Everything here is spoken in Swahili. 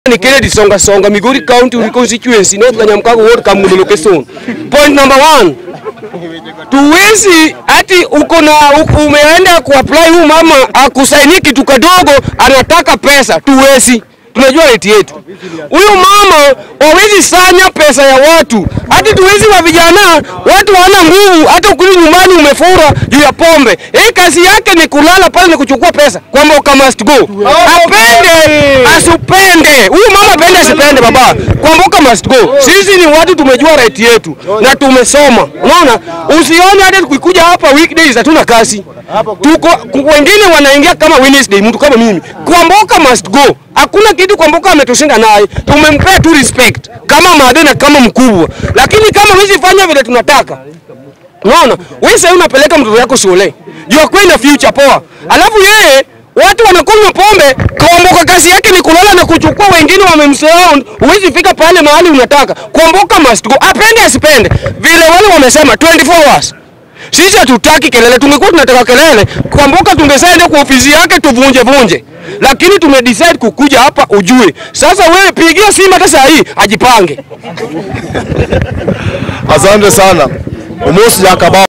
ni Kennedy Songa Songa, Migori County constituency, North Kanyamkago ward, Kamulu location. Point number one, tuwezi ati uko na uko- umeenda kuapply huyu mama akusaini kitu kadogo, anataka pesa. Tuwezi, tunajua rate yetu. Huyu mama wawezi sanya pesa ya watu, hati tuwezi wa vijana, watu wana nguvu, hata ukuli nyumbani umefura juu ya pombe. Hii kazi yake ni kulala pale na kuchukua pesa, kwamba uka must go, apende asipende. Huyu mama apende asipende, baba, kwamba uka must go. Sisi ni watu tumejua right yetu na tumesoma, unaona. Usione hata tukikuja hapa weekdays hatuna kazi tuko ku- wengine wanaingia kama Wednesday, mtu kama mimi Kwamboka must go. Hakuna kitu Kwamboka ametushinda naye, tumempea tu respect kama madhe na kama mkubwa, lakini kama hizi fanya vile tunataka Unaona, wewe sasa unapeleka mtoto yako shule. Jua kwenda future poa. Alafu yeye watu wanakunywa pombe, Kwamboka kazi yake ni kulala na kuchukua wengine wamemsurround. Huwezi fika pale mahali unataka. Kwamboka must go. Apende asipende. Vile wale wamesema 24 hours. Sisi hatutaki kelele, tungekuwa tunataka kelele, Kwamboka tungesaenda kwa ofisi yake tuvunje vunje. Lakini tumedecide kukuja hapa ujue. Sasa wewe pigia simu hata saa hii ajipange. Asante sana. Umosi Jakaba